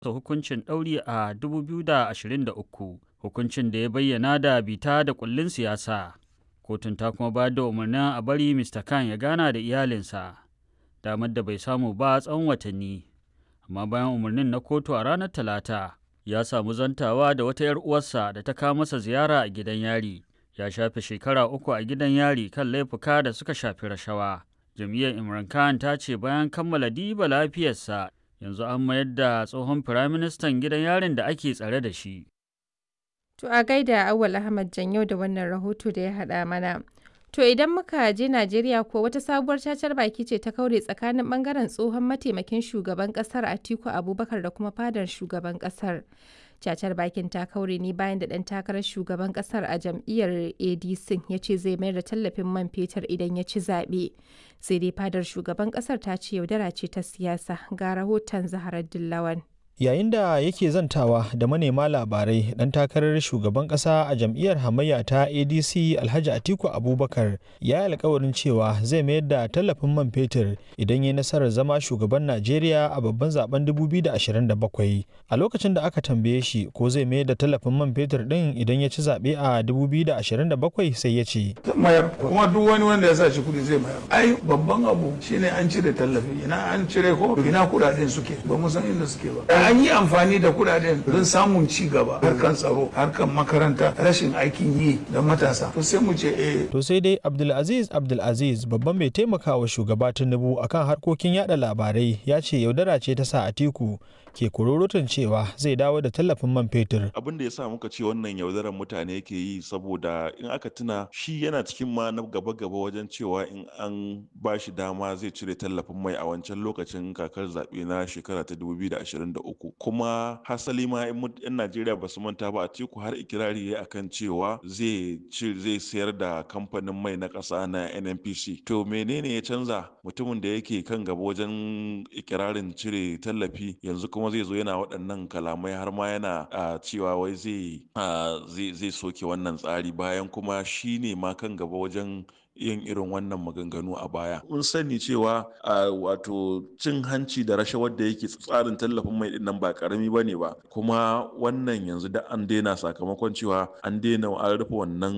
hukuncin ɗauri a 2023 hukuncin da ya bayyana da bita da kullin siyasa kotun ta kuma ba da umarnin a bari mr khan ya gana da iyalinsa damar da bai samu ba tsawon watanni amma bayan umarnin na kotu a ranar talata ya samu zantawa da wata 'yar uwarsa da ta kawo masa ziyara a gidan yari ya shafe shekara uku a gidan yari kan laifuka da suka shafi rashawa jam'iyyar imran khan ta ce bayan kammala diba lafiyarsa yanzu an mayar da tsohon firaministan gidan yarin da ake tsare da shi To a gaida Awal Ahmad Janyau da wannan rahoto da ya haɗa mana. To idan muka je Najeriya ko wata sabuwar cacar baki ce ta kaure tsakanin bangaren tsohon mataimakin shugaban kasar Atiku Abubakar da kuma fadar shugaban kasar. Cacar bakin ta kaure ne bayan da ɗan takarar shugaban kasar a jam'iyyar ADC ya ce zai mayar da tallafin man fetur idan ya ci zaɓe. Sai dai fadar shugaban kasar ta ce yaudara ce ta siyasa ga rahoton Zaharar Dillawan. yayin da yake zantawa da manema labarai dan takarar shugaban kasa a jam'iyyar hamayya ta adc alhaji atiku abubakar ya yi alkawarin cewa zai mayar da tallafin man fetur idan ya nasarar zama shugaban najeriya a babban zaben 2027 a lokacin da aka tambaye shi ko zai mayar da tallafin man fetur din idan ya ci zaɓe a 2027 sai ya ce mayar kuma duk wani wanda ya sa shi kudi zai mayar ai babban abu shine an cire tallafi ina an cire ko ina kudaden suke ba mu san inda suke ba an yi amfani da kudaden don samun ci gaba harkan tsaro harkan makaranta rashin aikin yi da matasa to sai mu ce eh to sai dai abdulaziz abdulaziz babban mai taimakawa shugaba tinubu akan harkokin yada labarai ya ce yaudara ce ta sa atiku ke kururutun cewa zai dawo da tallafin man fetur. Abin da ya sa muka ce wannan yaudarar mutane yake yi saboda in aka tuna shi yana cikin ma na gaba-gaba wajen cewa in an ba shi dama zai cire tallafin mai a wancan lokacin kakar zaɓe na shekara ta 2023. Kuma hasali ma 'yan Najeriya ba su manta ba a tiku har ikirari ya akan cewa zai zai sayar da kamfanin mai na ƙasa na NNPC. To menene ya canza mutumin da yake kan gaba wajen ikirarin cire tallafi yanzu kuma zai zo yana waɗannan kalamai har ma yana cewa wai zai zai soke wannan tsari bayan kuma shi ne ma kan gaba wajen yin irin wannan maganganu a baya. Mun sani cewa wato cin hanci da rashawar da yake tsarin tallafin mai din nan ba karami ba ne ba kuma wannan yanzu da an daina sakamakon cewa an daina an rufe wannan